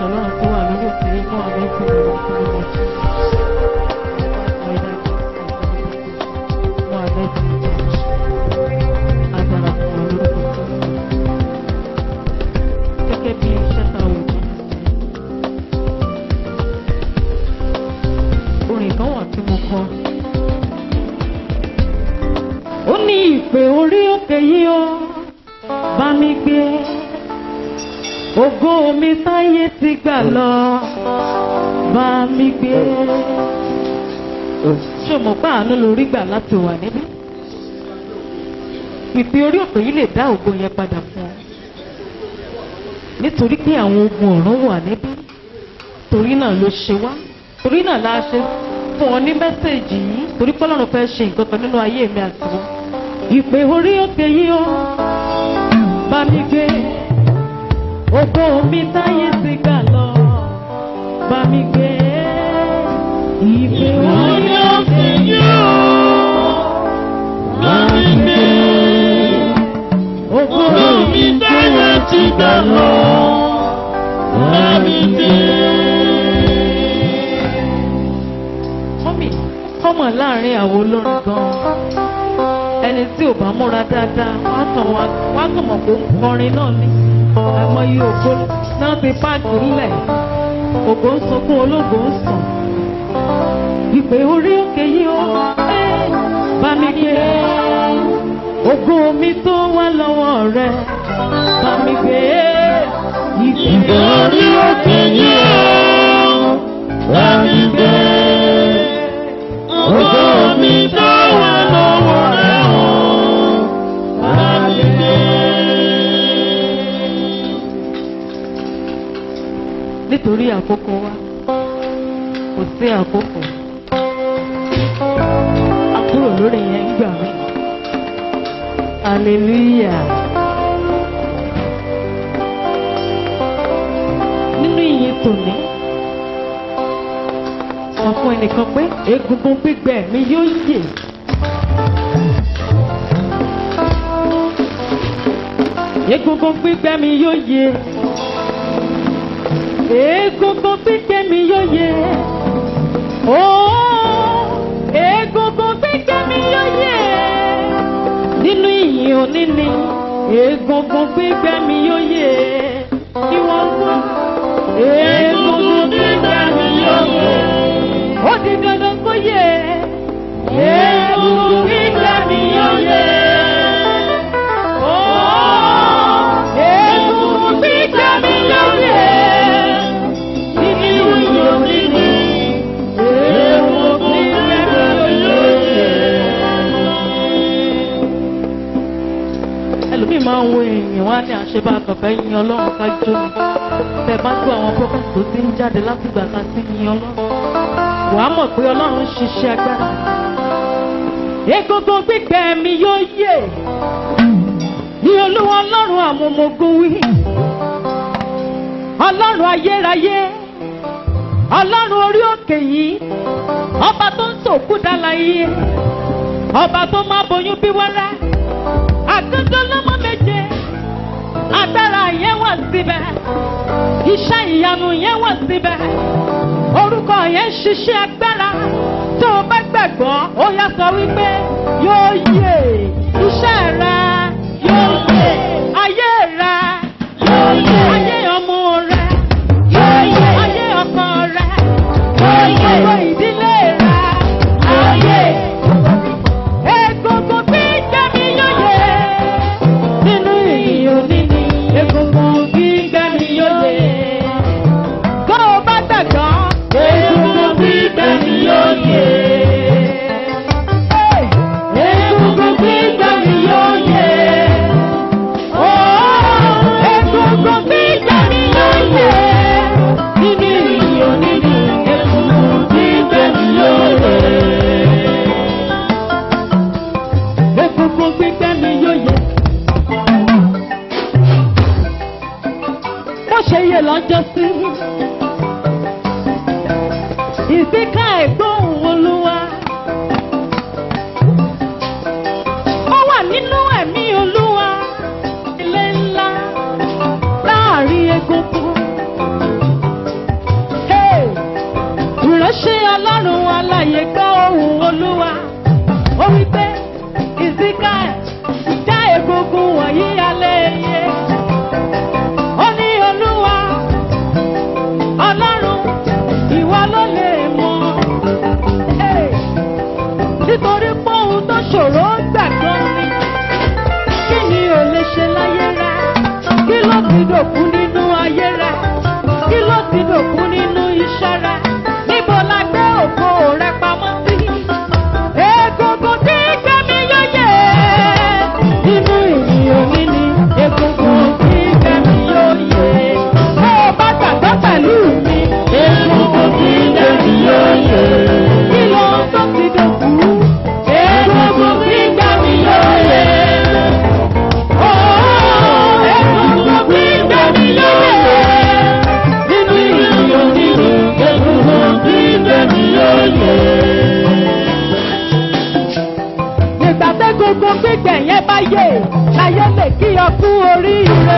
ọlọ́run tó wà lórí òkè inú ọ̀rẹ́ tí mo lọ sí ọmọ tí. Mo àbẹ́ tí mo jẹ́ agbára fún ọ lórúkọ tó. Gẹ́gẹ́ bí iṣẹ́ ta wò ní orin kan wà tí mo kọ. Ó ní ìpè orí òkè yìí ó bá mi gbé. Ògo mi táyé ti gbà lọ bá mi gbé. Ṣé o mọ̀ pé àánú lórí gbà láti wà níbí? Ìpè orí òkè yìí lè dá ògo yẹn padà fún ọ. Nítorí pé àwọn ogun ọ̀run wà níbí. Torí náà ló ṣe wá. Torí náà la ṣe fún ọ ní mẹ́sẹ̀gì yìí. Torí pé Ọlọ́run fẹ́ ṣe nǹkan kan nínú ayé mi àti wọn. Ìpè orí òkè yìí ó bá mi gbé. Ògo mi táyé ti gbà lọ bá mi gbé. Ìpè orí òkè yìí ó bá mi gbé. Ògo mi táyé ti gbà lọ bá mi gbé. Mọ́mì, kọ́mọ̀ láàrin àwọn olórin gan-an. Ẹni tí ò bá múra dáadáa, wọ́n á kàn wá wọ́n á kàn mọ̀ pé ó ń kọrin náà ni. Àmọye ògo náà ti páàkì ńlẹ̀. Ògo ń sunkún ológo ń sùn. Ìpè orí òkè yìí ó ẹ́ bá mi gbé. Ògo mi tó wá lọ́wọ́ rẹ̀ bá mi gbé. Ìpè orí òkè yìí ó bá mi gbé. Ògo mi tó wá lọ́wọ́ rẹ̀ ó bá mi gbé. Nítorí àkókò wa, kò sí àkókò. A kúrò lórí yẹn gbà mí. Hallelujah. Nínú ìyìn tòní, sọ fún ẹnìkan pé egungun gbígbẹ mi yóò yè. Egungun gbígbẹ mi yóò yè. Egungun gbígbẹ mi yóò yè. Ooo, egungun gbígbẹ mi yóò yè. Nínú ìyìn òní ni egungun gbígbẹ mi yóò yè. Kí wọ́n gbọ́. Egungun gbígbẹ mi yóò yè. Ó di dandan kó yè. Egungun gbígbẹ mi yóò yè. Ooo, egungun gbígbẹ mi yóò yè. Nínú ìyìn òní ni egungun gbígbẹ mi yóò yè ẹlòmíì máa ń wo èèyàn wá ní àṣebá àkànfẹ́ yin ọlọ́run ká jó ni tẹ bá gbọ́ àwọn prophet tó ti ń jáde látìgbà ká sí yin ọlọ́run wàá mọ̀ pé ọlọ́run ń ṣiṣẹ́ agbára egungun gbígbẹ mi yóò yè ní olúwa ọlọ́run àwọn ọmọ ogun wí ọlọ́run ayérayé ọlọ́run orí òkè yìí ọba tó ń sòkú dáláyé ọba tó máa boyún bí wẹ́rẹ́ àgọ́gọ́ lọ́mọ méje agbára yẹn wà síbẹ̀ iṣẹ́ ìyanu yẹn wà síbẹ̀ orúkọ yẹn ń ṣiṣẹ́ agbára tó o bá gbàgbọ́ ó yá sọ wípé yóò yè iṣẹ́ rẹ yóò yè ayé rẹ yóò yè ayé ọmọ rẹ yóò yè ayé ọkọ rẹ yóò yè ọkọ ìdílé rẹ yóò yè. Egungun gbígbẹ mi yóò yè. Nínú ìyìn òní ni egungun gbígbẹ mi yóò yè. Tó o bá gbàgbọ́, egungun gbígbẹ mi yóò yè. Egungun gbígbẹ mi yóò yè. Oh, egungun gbígbẹ mi yóò yè. Nínú ìyìn òní ni egungun gbígbẹ mi yóò yè. Egungun gbígbẹ́ mi yóò yẹ. Mo ṣe yẹ lọ́jọ́ sí. Ìsíká ẹ̀gbọ́n olúwa. Ó wà nínú ẹ̀mí olúwa. Ilé ńlá láàrin egungun. alàyè gbọ́ ohùn olúwa ó wí pé ìsíkà já egungun wọ̀nyí alẹ́ yẹ ó ní olúwa ọlọ́run ìwọ ló lè mọ̀ Hey! nítorí pé ohun tó ṣòro gbàgbọ́ ni kí ni ò lè ṣe láyé rẹ kí ló ti dòkú nínú ayé rẹ kí ló ti dòkú nínú iṣẹ́ rẹ níbo la gbé ògo rẹ pamọ́ sí. egungun tí gbẹ̀mí yóò yẹ nínú ìrìn òní ni egungun tí gbẹ̀mí yóò yẹ. bó o bá gbàgbọ́ pẹ̀lú mi egungun tí gbẹ̀mí yóò yẹ. kí ló ń tó ti dòkú egungun tí gbẹ̀mí yóò yẹ. Nígbà tẹ́ gbogbo gbígbẹ̀ yẹn bá yè, láyé lè kí ọ kú oríire.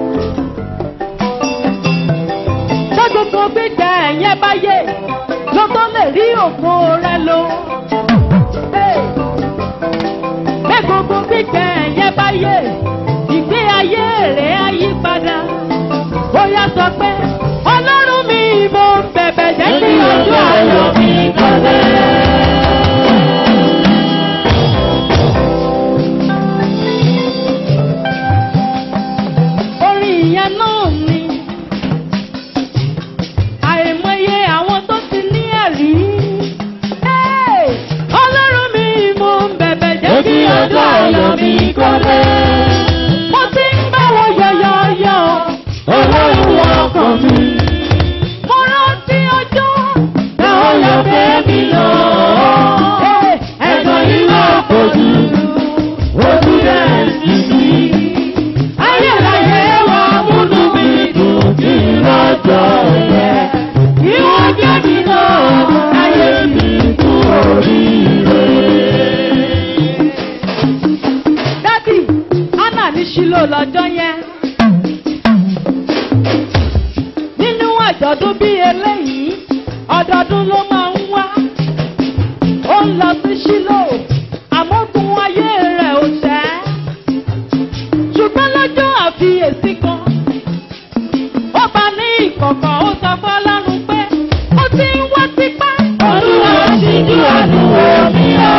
Tẹ́ gbogbo gbígbẹ̀ yẹn bá yè, ló tó lè rí ògo rẹ lò. Hey! Bẹ́ gbogbo gbígbẹ́ ẹ̀yẹ bá yé, ìgbé ayé rẹ̀ á yí padà. Ó yá sọ pé, Ọlọ́run mi mo ń bẹ̀bẹ̀ jẹ́ kí ojú ayọ̀ mi kọ́lẹ̀. Orin ìyẹn náà ni àìmọye àwọn tó ti ní ẹ̀rí. Hey! Ọlọ́run mi mo ń bẹ̀bẹ̀ jẹ́ kí ọjọ́ ayọ̀ mi kọ́lé. Mo ti ń bá wọn yọ̀yọ̀yọ̀. Ọlọ́run wọ ọkàn mi. Mo rántí ọjọ́ táwọn yọ fẹ́ mi lọ. Ẹ̀gbọ́n yìí lọ kojú. Ojú rẹ̀ sì sí. Ayérayé wa múnú mi dùn kí lọ́jọ́ yẹ. Ìwọ́n jẹ́ mi náà, ayé mi kú oríire. Dádì, Anna ní Ṣílò lọ́jọ́ yẹn. Nínú àjọ̀dún bí eléyìí, ọdọọdún ló máa ń wá. Ó ń lọ sí Ṣílò, àmọ́gun ayé rẹ̀ ò tẹ́. Ṣùgbọ́n lọ́jọ́ àfiyèsí kan, ó bá ní ìkọ̀kọ̀ ó sọ fọ́lọ́run pé ó ti ń wá tipá. Olúwa ṣíjú àdúgbò mi ọ́.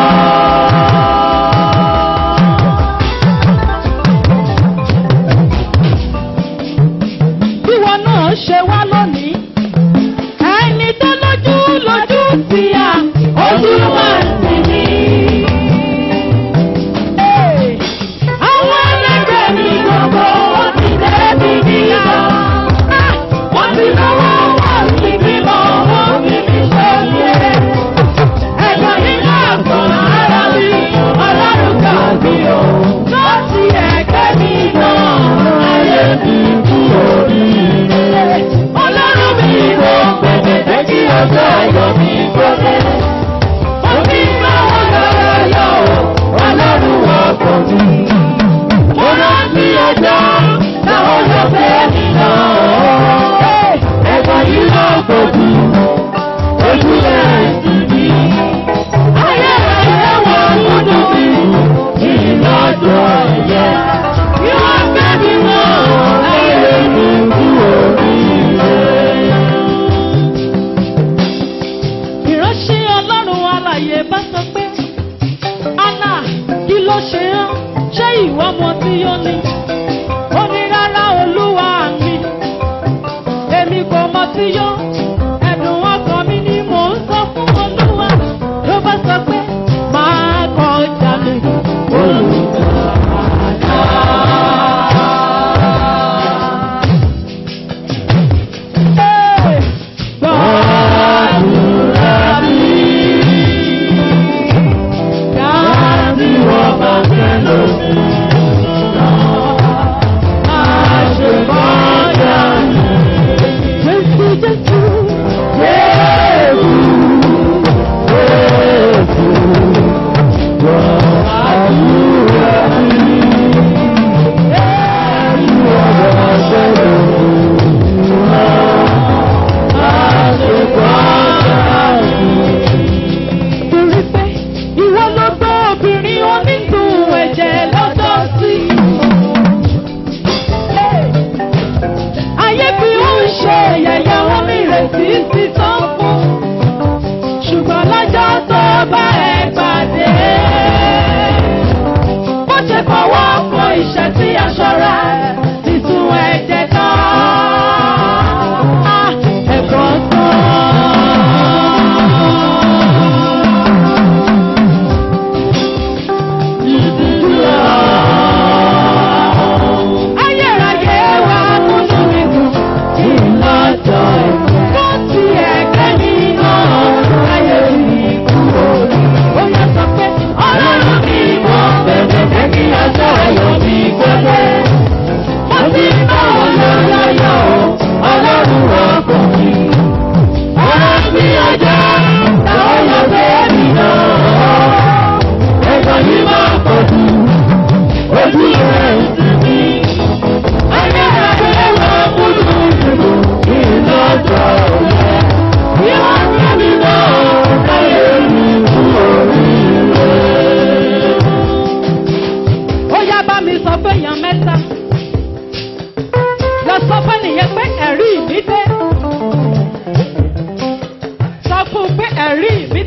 Bíwọ náà ṣe wá lónìí. Ẹni tó lójú lójú ti à, ojú máa ń tì mí. Ee, Àwọn ẹlẹ́gbẹ́ mi gbogbo wọ́n ti débi níyà. Wọ́n ti lọ́wọ́ wọ́n ti bímọ, wọ́n fi mí ṣọ́yẹ. Ẹ̀gbọ́n yìí náà gbọ́n ara mi, ọlọ́run kà mí o. Lọ́sí ẹ̀gbẹ́ mi náà, ayé mi kú oríire. Ọlọ́run mi wọ pẹ̀lẹ́dẹ́ kí ọjọ́ ayọ̀ mi gbọ́dẹ̀. Mo ti ń bá wọn lọ́rọ̀ yọ o, ọlọ́run wọ pọ̀ mi. Mo rántí ọjọ́ táwọn yọ fẹ́ mi náà. Ẹ̀gbọ́n yìí lọ gbòdì, ojú ẹ̀ sì ní. Ayé ayé wọ múdù mi, ìlọ́jọ́ ẹ̀yẹ. Ìwọ́n fẹ́ mi náà, ayé mi kú oríire. Ìránṣẹ́ Ọlọ́run alàyè bá sọ pé, Anna, kí ló ṣe án? Ṣé ìwọ mọ tí ó ní? Ó ní rárá olúwa mi. Èmi kò mọ tí yó. Ẹ̀dùn ọkàn mi ni mò ń sọ fún olúwa. Ló bá sọ pé, máa kọjá mi. Hey! Gbàdúrà mi. Dáàbì wọ́n bá fẹ́ lómi. Àṣebọ́jà mi. Jésù Jésù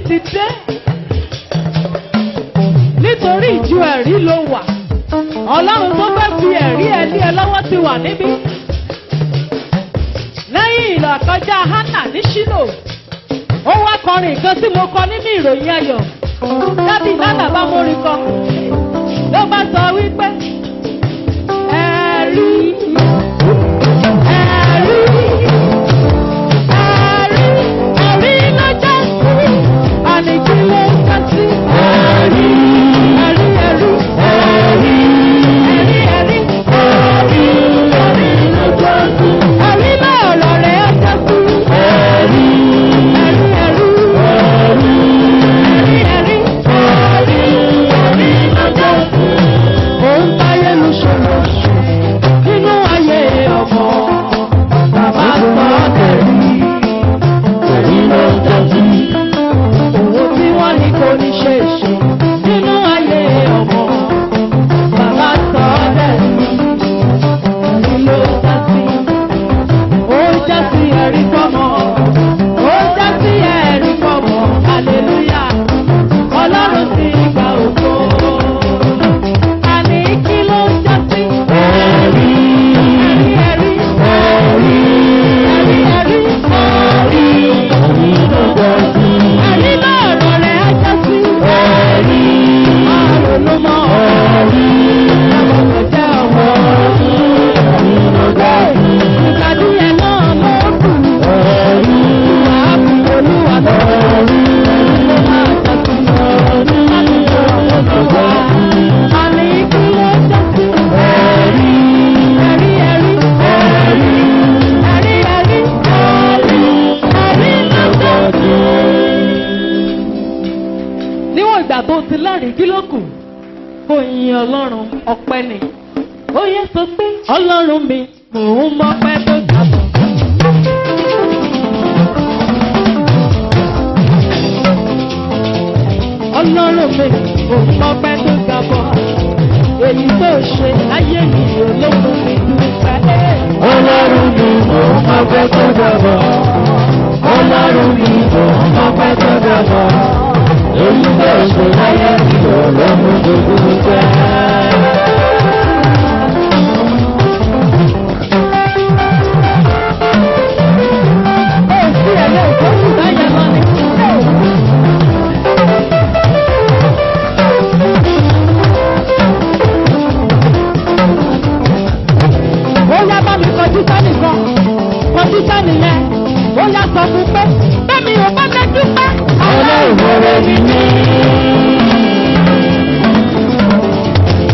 ti dé nítorí ìjú ẹ̀rí ló wà ọlọ́run tó fẹ́ fi ẹ̀rí ẹ lé ẹ lọ́wọ́ ti wà níbí lẹ́yìn ìlà kọjá hánà ní ṣílò ó wá kọrin nǹkan tí mo kọ nínú ìròyìn ayọ̀ dábì nánà bá mórí kọ ló bá sọ wípé ẹ̀rí ẹ̀rí ẹ̀rí ẹ̀rí lọ́jọ́ sí àníkí ló ń kọ́ sí ẹ̀rí ẹ̀rí ẹ̀rí ẹ̀rí ẹ̀rí ẹ̀rí ẹ̀rí ẹ̀rí lọ́jọ́ sí ẹ̀rí lọ́rọ̀ rẹ̀ ọjọ́ sí ẹ̀rí ẹ̀rí ẹ̀rí ẹ̀rí ẹ̀rí ẹ̀rí ẹ̀rí lọ́jọ́ sí. Òun táyé lu ṣòro nínú ayé ọmọ bàbá sọ tẹ̀lé tẹ̀lé ló ń tẹ̀lé. Owó tí wọ́n ní kò ní ṣe é ṣe nínú ayé ọmọ bàbá sọ tẹ̀lé tẹ̀lé ló ń tẹ̀lé. Ó já sí ẹ̀rí fọ́mọ, ó já sí ẹ̀rí fọ́mọ, hallelujah. Ọlọ́run ti gba ògo. Àní kí ló ń já sí? Ẹ̀rí, ẹ̀rí, ẹ̀rí, ẹ̀rí, ẹ̀rí, ẹ̀rí, ẹ̀rí ló já sí. Ẹ̀rí lọ́rọ̀ rẹ̀ á já sí. Ẹ̀rí, àrò ló mọ ẹ̀rí, àbọ̀bọ̀ jẹ́ ọmọ. Ẹ̀rí ló já sí. Ìpàdé yẹn náà ló kù. Ẹ̀rí, ìwà àbùkù olúwa ló rí. Ẹ̀rí ló máa já sí. Ẹ̀rí láti jọ àwọn tó wá. Àní kí ló já sí? Ẹ̀rí, ẹ̀rí, ẹ̀rí, ẹ̀rí, ẹ̀rí, ẹ̀rí, ẹ̀rí, ẹ̀rí ló já sí. Níwọ̀n ìgbà tó ti lẹ́rìí kí ló kù? Kò yin Ọlọ́run ọpẹ́ ni. Ó yẹ sọ pé Ọlọ́run mi mò ń mọ́pẹ́ tó dàbọ̀. Ọlọ́run mi mò ń mọ́pẹ́ tó dàbọ̀. Èyí tó ṣe láyé mi olókùn mi dúpẹ́. Ọlọ́run mi mò ń mọ́pẹ́ tó dàbọ̀. Ọlọ́run mi mò ń mọ́pẹ́ tó dàbọ̀. Èyí tó ṣe láyé mi ò lọ́mú gbogbo jẹ́. Ó sí ẹ̀lẹ́ ìtọ́jú báyẹn lọ ni. Ó yá bá mi kọjú sẹ́nì kan, kọjú sẹ́nì yẹn. Ó yá sọ fún pé bẹ́ẹ̀ni ò bá fẹ́ dúpẹ́. Ọlọ́run rẹ̀ mi ní.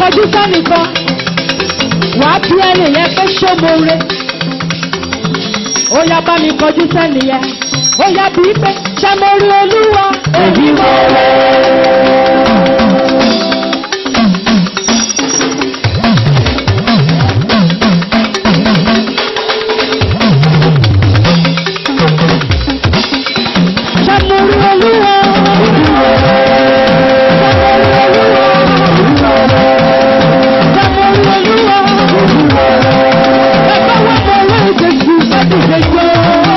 kọjú sẹ́nìkan wà á bí ẹni yẹn pé ṣómore ó yá bá mi kọjú sẹ́ni yẹn ó yá bí pé ṣé mo rí olúwa Èmi mo rẹ̀. ṣé mo rí olúwa ṣé mo rí olúwa ẹgbẹ́ wọn mo rí ìjẹsù láti ṣèjọ́.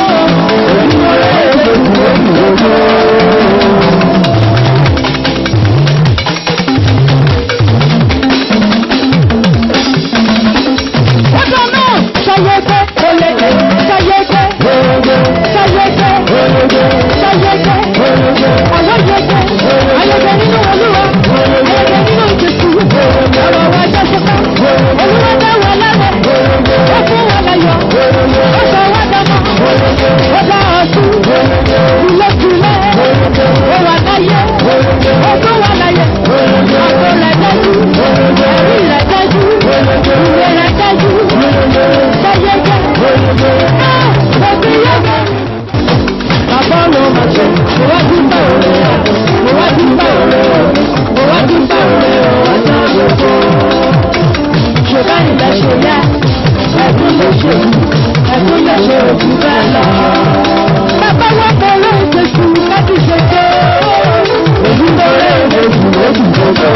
Ọjọ́ náà ṣayẹyẹ oyeye ṣayẹyẹ ṣayẹyẹ ṣayẹyẹ ayẹyẹ ayẹyẹ nínú olúwa ayẹyẹ nínú ìjẹsù ọ̀rọ̀ wa jẹ́ ṣọká olúwa dá wa lẹ́rẹ̀ ó fún wa láyọ̀ ó sọ wá dámọ̀ ó dá ọ̀tún tìlẹ̀tìlẹ̀ ó wà láyé ó tún wà láyé àgbo rẹ̀ dájú ẹ̀rí rẹ̀ dájú ìwé rẹ̀ dájú ṣayẹyẹ ah òbí yẹn. Bàbá ló ma ṣe, mo wá dúpẹ́ òre o, mo wá dúpẹ́ òre o, mo wá dúpẹ́ òre o, ọjọ́ gbogbo. Ṣèbá ilẹ̀ ṣe yẹ, ẹ̀kún ló ṣe, ẹ̀kún ló ṣe òjú bẹ́ẹ̀ lọ. Bàbá wá kọ ló ń ṣe sùn láti ṣe tó. Èyí ló rẹ̀ lè jù lójú gbogbo.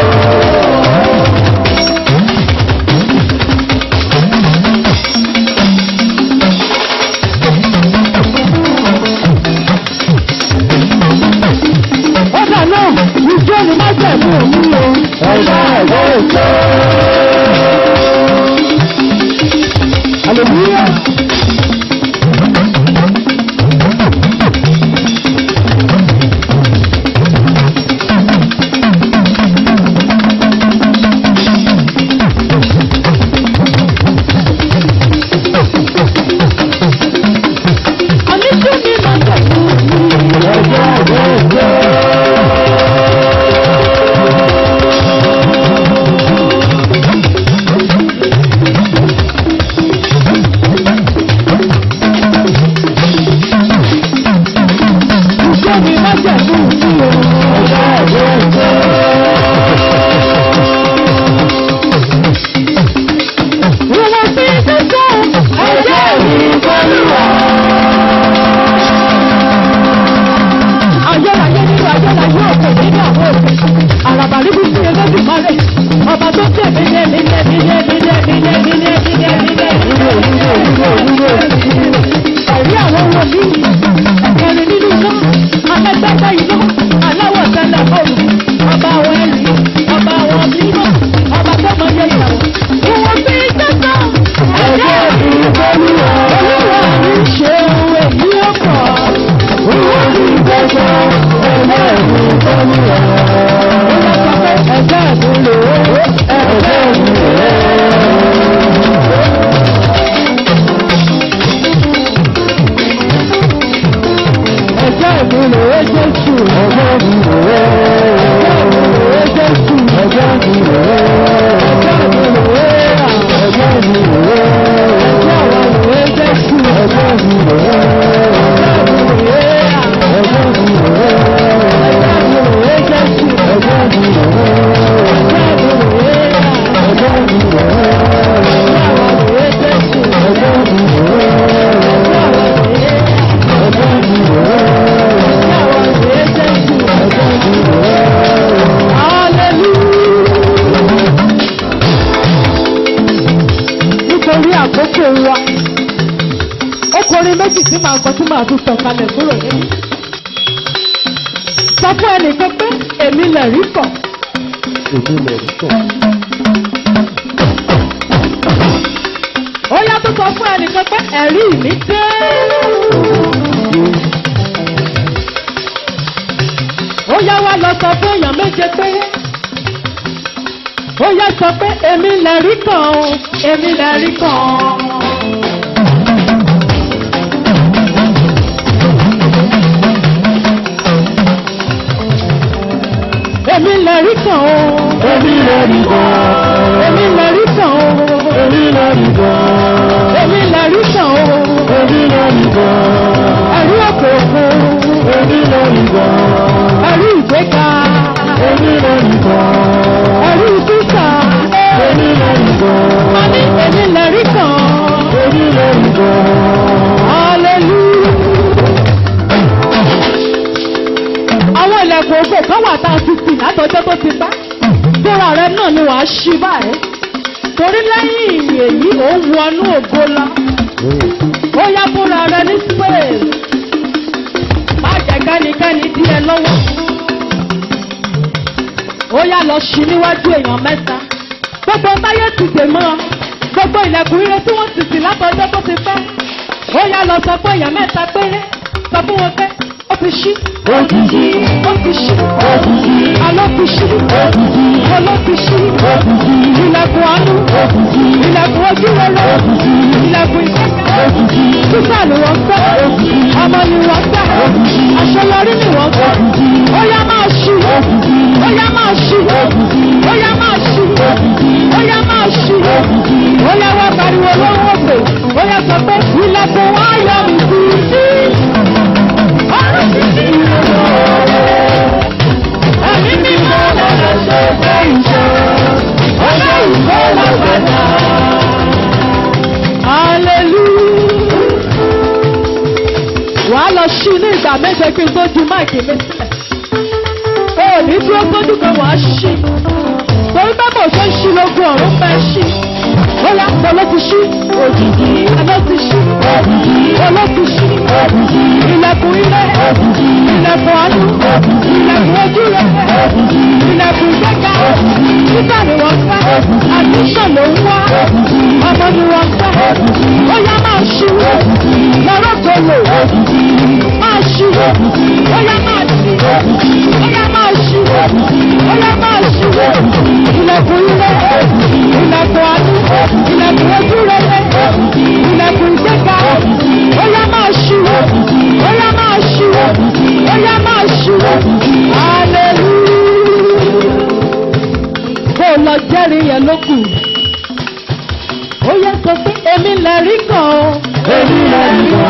Ọ̀dà náà, ìjọ ni má jẹ̀mú òun o. Ọ̀yá ẹ̀wọ́ ìjọ. Hallelujah. Àníjú ni má jẹ̀mú òun o. Ọ̀yá ẹ̀wọ́ ìjọ. Ìjọ ni má jẹ̀mú òun o. Ọ̀yá ẹ̀wọ́ ìjọ. Ìwọ̀n sí sísọ ẹ̀jẹ̀ mi Olúwa. ayérayé nínú ayérayé òkè nínú àwọn òkè àràbà níbi tí ẹlẹ́bí mọ́lẹ̀ ọba tó tẹ̀ nílé nílé nílé nílé nílé nílé nílé nílé nílé ẹ̀rí àwọn wòlíì ẹ̀kẹrin nínú iná alẹ́gbẹ́gbẹ́ iná aláwọ̀ tẹ́lẹ̀ ọ̀rùn ọba àwọn ẹ̀rí ọba àwọn mímọ́ ọba tó mọ iye ìyàwó ìwọ̀n bí sẹ́sọ̀ ẹ̀jẹ̀ Olúwa. olúwa mi ṣe ohun èyí ó pọ̀ Olúwa ní ìgbẹ́jọ́. Ẹ̀jẹ̀ mi Olúwa. ẹ̀jẹ̀ mi lò ó Ẹ̀jẹ̀ mi rẹ̀. ẹ̀jẹ̀ mi lò ó jésù Ẹ̀jẹ̀ mi rẹ̀. ẹ̀jẹ̀ mi lò ó jésù Ẹ̀jẹ̀ mi rẹ̀. ẹ̀jẹ̀ mi lò ó rà Ẹ̀jẹ̀ mi rẹ̀. ẹ̀jẹ̀ wa lò ó jésù Ẹ̀jẹ̀ mi rẹ̀. ẹ̀jẹ̀ mi lò ó rà Ẹ̀jẹ̀ mi rẹ̀. ẹ̀jẹ̀ mi lò ó jésù Ẹ̀jẹ̀ mi rẹ̀. ẹ̀jẹ̀ mi lò ó rà Ẹ̀jẹ̀ mi rẹ̀. ẹ̀jẹ̀ wa lò ó jésù Ẹ̀jẹ̀ mi rẹ̀. ẹ̀jẹ̀ wa lò ó rà Ẹ̀jẹ̀ mi rẹ̀. ẹ̀jẹ̀ wa lò ó jésù Ẹ̀jẹ̀ mi rẹ̀. hallelujah. nítorí àkókò wa ọkùnrin méjì tí màá kọ tí màá tún sọ kalẹ̀ kúrò nínú. sọ fún ẹnìkan pé èmi lè rí kọ̀ Èmi lè rí kọ̀. ó yá tó sọ fún ẹnìkan pé ẹ̀rí mi dé. ó yá wá lọ sọ fún èèyàn méje pé ó yá sọ pé èmi lè rí kàn ó èmi lè rí kàn. èmi lè rí kàn ó Èmi lè rí kọ̀. èmi lè rí kàn ó. Èmi lẹ́rìí gan. èmi lè rí kàn ó. Èmi lẹ́rìí gan. ẹ̀rí òkè òkun. Èmi lẹ́rìí gan. ẹ̀rí ìgbéga. Èmi lẹ́rìí gan. ẹ̀rí sísà. Èmi lẹ́rìí gan. a ní èmi lè rí kàn. Èmi lẹ́rìí gan. hallelujah. àwọn ilẹ̀kùn ògbò kan wà tá a ti tì látọjọ́ tó ti pẹ́. fúnra rẹ náà ni wàá ṣí báyìí. torí lẹ́yìn èyí ò ń wọnú ògo lọ. ó yá fúnra rẹ ní space. má jẹ́ kẹ́nikẹ́ni dí ẹ lọ́wọ́. ó yá lọ ṣí níwájú èèyàn mẹ́ta. gbogbo táyé ti dè mọ́ ọ. gbogbo ilẹ̀kùn ire tí wọ́n ti tì látọjọ́ tó ti pẹ́. ó yá lọ sọ pé èèyàn mẹ́ta péré. sọ fún wọn pé ó ti ṣí. Ó ti ṣí. ó ti ṣí. Ó ti ṣí. àlọ́ ti ṣí. Ó ti ṣí. oló ti ṣí. Ó ti ṣí. ilẹ̀kùn àánú. Ó ti ṣí. ilẹ̀kùn ojú rere. Ó ti ṣí. ilẹ̀kùn ìkẹ́kẹ́. Ó ti ṣí. Sísá ni wọ́n fẹ́. Ọmọ ni wọ́n fẹ́. Àṣeyọrí ni wọ́n fẹ́. Ó yá máa ṣí. Ó yá máa ṣí. Ó yá máa ṣí. Ó yá máa ṣí. Ó yá wá pariwo lọ́wọ́ pé. Ó yá sọ pé ilẹ̀kùn wá yọ mí sí. Ọ̀rọ̀ ti ṣí. Ẹ̀mí mi máa lọ́dọ̀ ṣe fẹ́ ìṣe. Ó yá ìfẹ́ lọ́gbàdà. Hallelujah. Wàá lọ ṣí ní ìgbà méje kí n tó ju máìkì mi sílẹ̀. O ò ní dúró sójú kan wàá ṣí. Torí pé kò ṣe ń ṣí lógún ọ̀run fẹ́ ṣí. Ó yá pọ̀ ló ti ṣí. Òjijì. Àlọ́ ti ṣí. Òjijì. Oló ti ṣí. Òjijì. Ilẹ̀kùn ilé. Òjijì. Ilẹ̀kùn àánú. Òjijì. Ilẹ̀kùn ojú rẹ̀. Òjijì. Ilẹ̀kùn ìgbéga. Òjijì. Títà ni wọ́n fẹ́. Àdúṣàn ló ń wá. Òjijì. Ọmọ ni wọ́n fẹ́. Òjijì. Ó yá máa ṣí. Òjijì. Lọ́rọ̀ kò lò. Òjijì. Máa ṣí. Òjijì. Ó yá máa ṣí. Òjijì. Ó yá máa ṣí. Òjijì. Ó yá máa ṣí. Òjijì. Ilẹ̀kùn ilé. Òjijì. Ilẹ̀kùn àánú. Ilẹ̀kùn ojú rere. Òjijì. Ilẹ̀kùn ìgbéga. Òjijì. Ó yá máa ṣí. Òjijì. Ó yá máa ṣí. Òjijì. Ó yá máa ṣí. Òjijì. Hallelujah. Kó o lọ jẹ́rìí yẹn lókù. Ó yẹ sọ pé èmi lè rí kan o. Èmi lẹ́rìí gan.